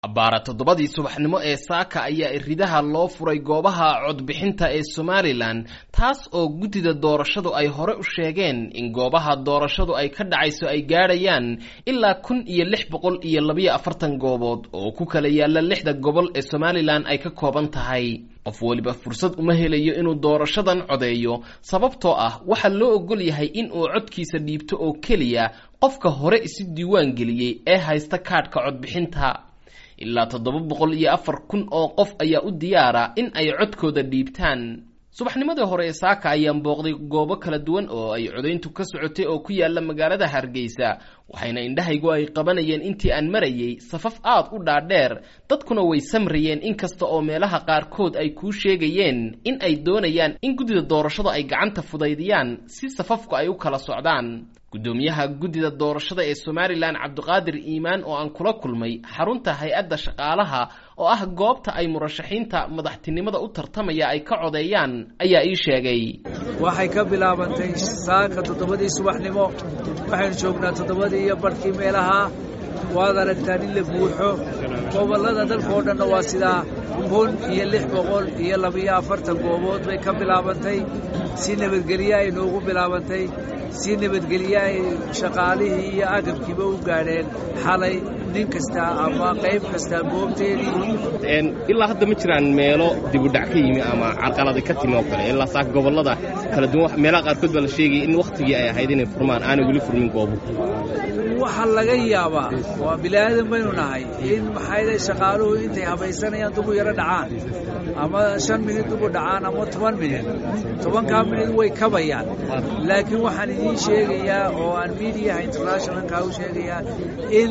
abbaara toddobadii subaxnimo ee saaka ayaa iridaha loo furay goobaha codbixinta ee somalilan taas oo guddida doorashadu ay hore u sheegeen in goobaha doorashadu ay ka dhacayso ay gaadhayaan ilaa kun iyo lix boqol iyo labayo afartan goobood oo ku kala yaalla lixda gobol ee somalilan ay ka kooban tahay qof weliba fursad uma helayo inuu doorashadan codeeyo sababtoo ah waxaa loo ogol yahay in uu codkiisa dhiibto oo keliya qofka hore isu diiwaan geliyey ee haysta kaadhka codbixinta ilaa toddoba boqol iyo afar kun oo qof ayaa u diyaara in ay codkooda dhiibtaan subaxnimadii hore ee saaka ayaan booqday goobo kala duwan oo ay codayntu ka socotay oo ku yaala magaalada hargeysa waxayna indhahaygu ay qabanayeen intii aan marayay safaf aad u dhaadheer dadkuna way samrayeen inkasta oo meelaha qaarkood ay kuu sheegayeen in ay doonayaan in guddida doorashada ay gacanta fudaydiyaan si safafku ay u kala socdaan guddoomiyaha guddida doorashada ee somalilan cabdiqaadir iimaan oo aan kula kulmay xarunta hay-adda shaqaalaha oo ah goobta ay murashaxiinta madaxtinimada u tartamaya ay ka codeeyaan ayaa ii sheegay waxay ka bilaabantay saaka toddobadii subaxnimo waxaynu joognaa toddobadii iyo barhkii meelaha waad aragtaan in la buuxo gobollada dalkaoo dhanna waa sidaa kun iyo lix boqol iyo labiyo afartan goobood bay ka bilaabantay si nabadgelye ay noogu bilaabantay si nabadgelye ay shaqaalihii iyo agabkiiba u gaadheen xalay nin kasta ama qayb kasta goobteedii ilaa hadda ma jiraan meelo dibudhac ka yimi ama carqaladi ka timi oo kale ilaa saaka gobollada kala duwan meelaha qaarkood baa la sheegaya in wakhtigii ay ahayd inay furmaan aanay weli furmin goobo waxaa laga yaabaa waa bilaadan baynu nahay in maxayda shaqaaluhu intay habaysanayaan dugu yaro dhacaan ama shan minid dugu dhacaan ama toban minid tobankaa minid way kabayaan laakiin waxaan idiin sheegayaa oo aan miidiyaha internationalka u sheegayaa in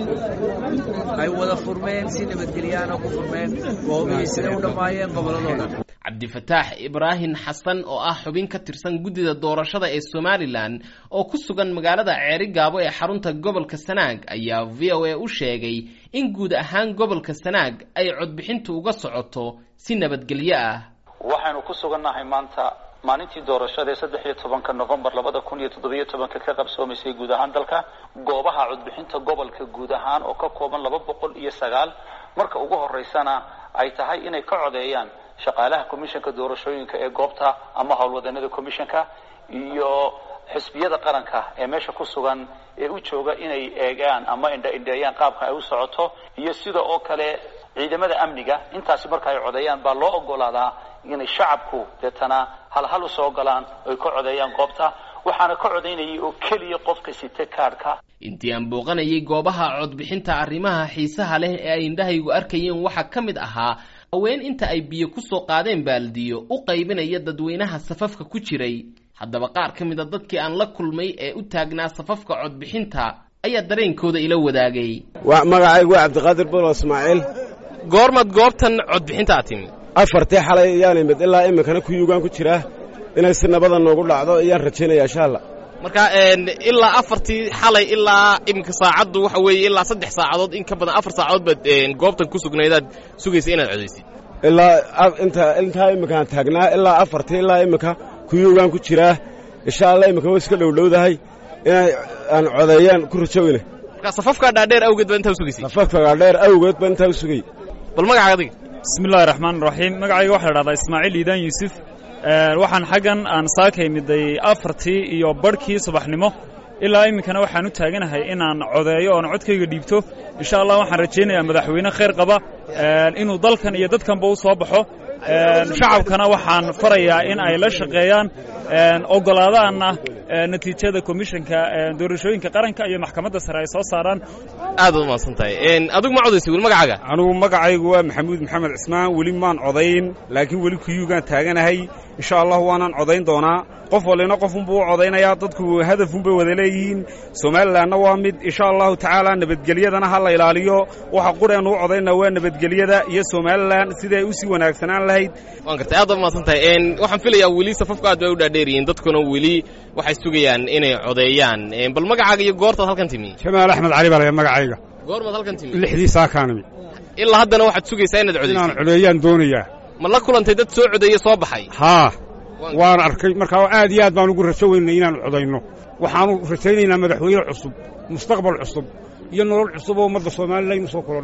ay wada furmeen si nabadgelyaana ku furmeen goobihii siday u dhammaayeen gobolladoo dhan cabdifataax ibraahim xasan oo ah xubin ka tirsan guddida doorashada ee somalilan oo ku sugan magaalada ceeri gaabo ee xarunta gobolka sanaag ayaa v o a u sheegay in guud ahaan gobolka sanaag ay codbixintu uga socoto si nabadgelyo ah waxaynu ku sugannahay maanta maalintii doorashada ee saddex iyo tobanka novembar labada kun iyo toddobiyo tobanka ka qabsoomaysay guud ahaan dalka goobaha codbixinta gobolka guud ahaan oo ka kooban laba boqol iyo sagaal marka ugu horeysana ay tahay inay ka codeeyaan shaqaalaha commissionka doorashooyinka ee goobta ama howlwadanada commissionka iyo xisbiyada qaranka ee meesha ku sugan ee u jooga inay eegaan ama indha-indheeyaan qaabka ay u socoto iyo sida oo kale ciidamada amniga intaasi marka ay codeeyaan baa loo ogolaadaa inay shacabku deetana halhal usoo galaan oy ka codeeyaan goobta waxaana ka codaynayay oo keliya qofka sita kaadhka intii aan booqanayay goobaha codbixinta arrimaha xiisaha leh ee ay indhahaygu arkayeen waxaa ka mid ahaa haween inta ay biyo ku soo qaadeen baaldiyo u qaybinaya dadweynaha safafka ku jiray haddaba qaar ka mid a dadkii aan la kulmay ee u taagnaa safafka codbixinta ayaa dareenkooda ila wadaagay magacaygu waa cabdiqaadir bolo ismaaciil goormaad goobtan codbixinta a timi afartii xalay ayaan imid ilaa iminkana kuyugaan ku jiraa inay si nabada noogu dhacdo ayaan rajaynaya insha allah marka ilaa afartii xalay ilaa iminka saacaddu waxa weeye ilaa saddex saacadood in ka badan afar saacadood baad goobtan ku sugnaydaad sugaysa inaad codaysid ilaa inta intaa iminkaan taagnaa ilaa afartii ilaa iminka kuyugaan ku jiraa insha allah iminka way iska dhowdhowdahay inay aan codeeyaan ku rajoweyna marka safafkaa dhaadheer awgeed baa intaa usugaysay safafka dhaadheer awgeed baa intaa u sugay bal magacaaga adiga bismillahi raxmaan raxiim magacayga waxaa la dhahdaa ismaaciil iidaan yuusuf waxaan xaggan aan saaka imiday afartii iyo barhkii subaxnimo ilaa iminkana waxaan u taaganahay inaan codeeyo oon codkayga dhiibto insha allah waxaan rajaynayaa madaxweyne khayr qaba inuu dalkan iyo dadkanba u soo baxo shacabkana waxaan farayaa in ay la shaqeeyaan ogolaadaanna natiijada komishanka doorashooyinka qaranka iyo maxkamadda sare ay soo saaraan aad baad umahadsan tahay adigu ma codaysay weli magacaaga anugu magacaygu waa maxamuud maxamed cismaan weli maan codayn laakiin weli kuyuugaan taaganahay insha allah waanaan codayn doonaa qof walina qofunbuu u codaynayaa dadku hadafunbay wada leeyihiin somalilanna waa mid insha allahu tacaala nabadgelyadana ha la ilaaliyo waxa qureennu u codaynaa waa nabadgelyada iyo somalilan siday u sii wanaagsanaan lahayd waan gartay aad baad umahadsan tahay waxaan filayaa weli safafku aad bay u dhaadheeryihiin dadkuna weli waxay sugayaan inay codeeyaan bal magacaaga iyo goortaad halkan timi jamaal axmed cali baa laya magacayga goormaad halkan timi lixdii saakaan ilaa haddana waxaad sugaysaa inaad codaysid inaan codeeyaan doonayaa ma la kulantay dad soo codeeye soo baxay haa waan arkay markaa aad iyo aad baan ugu rajo weynay inaanu codayno waxaanu rajaynaynaa madaxweyne cusub mustaqbal cusub iyo nolol cusub oo ummadda soomalilan u soo kolodha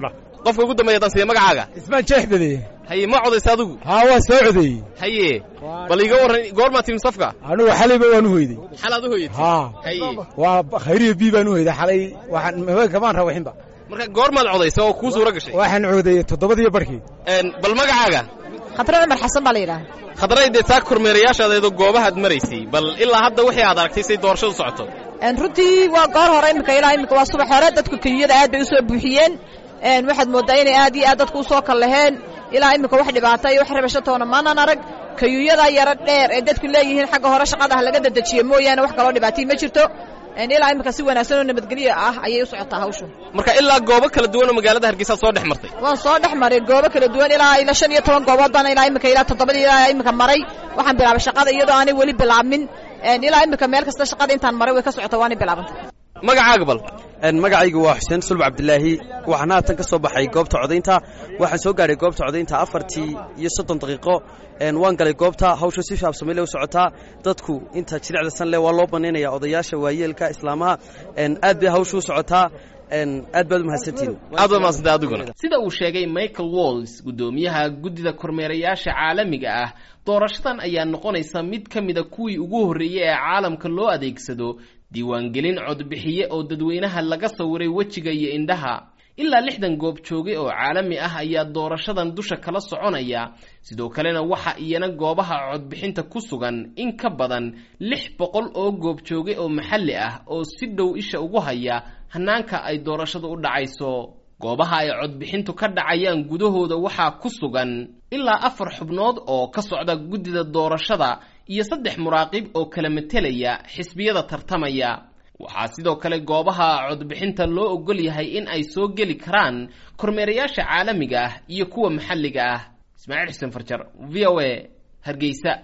qofka ugu dambeeya dan siya magacaaga ismaan jeex badeye haye ma codaysa adigu haa waa soo codeeyey haye bal iga warran goormaa timi safka anugu xalayba waan u hoyday xalaad u hoyatay haa haye waa khayriya bii baan u hoyday xalay waxaan haweenka maan rawaxinba marka goormaad codaysa oo kuu suura gashay waxaan codeeyey toddobadiyo barkii bal magacaaga khadra cumar xasan baa la yidhaha khadray dee saa kormeerayaashadeedo goobahaad maraysay bal ilaa hadda wixii aad aragtay say doorashadu socoto runtii waa goor hore iminka ilaa iminka waa subax hore dadku keyiyada aad bay u soo buuxiyeen waxaad mooddaa inay aad iyo aad dadku u soo kallaheen ilaa iminka wax dhibaata iyo wax rabashatoona maanan arag kayuuyada yaro dheer ee dadku leeyihiin xagga hore shaqada ah laga dedejiye mooyaane wax kaloo dhibaatay ma jirto ilaa iminka si wanaagsan oo nabadgelyo ah ayay u socotaa hawshu marka ilaa goobo kala duwan oo magaalada hargeysaad soo dhex martay waan soo dhex maray goobo kala duwan ilaa ilaa shan iyo toban goobood baan ilaa iminka ilaa toddobadii ilaa iminka maray waxaan bilaabay shaqada iyadoo aanay weli bilaabmin ilaa iminka meel kasta shaqada intaan maray way ka socota waanay bilaabantay magacaaga bal magacaygu waa xuseen sulb cabdilaahi waxaan haatan ka soo baxay goobta codaynta waxaan soo gaadhay goobta codaynta afartii iyo soddon daqiiqo waan galay goobta hawsha si shaabsamile u socotaa dadku inta jilicda sanle waa loo banaynaya odayaasha waayeelka islaamaha aad bay hawsha u socotaa aad baad u mahadsantihin aad baad mahadsantay adiguna sida uu sheegay michael walls guddoomiyaha guddida kormeerayaasha caalamiga ah doorashadan ayaa noqonaysa mid ka mida kuwii ugu horreeyey ee caalamka loo adeegsado diiwaangelin codbixiye oo dadweynaha laga sawiray wejiga iyo indhaha ilaa lixdan goob joogay oo caalami ah ayaa doorashadan dusha kala soconaya sidoo kalena waxa iyana goobaha codbixinta ku sugan in ka badan lix boqol oo goob joogay oo maxalli ah oo si dhow isha ugu haya hanaanka ay doorashadu u dhacayso goobaha ay codbixintu ka dhacayaan gudahooda waxaa ku sugan ilaa afar xubnood oo ka socda guddida doorashada iyo saddex muraaqib oo kala matelaya xisbiyada tartamaya waxaa sidoo kale goobaha codbixinta loo ogol yahay in ay soo geli karaan kormeerayaasha caalamiga ah iyo kuwa maxalliga ah ismaaciil xuseen farjar v o a hargeysa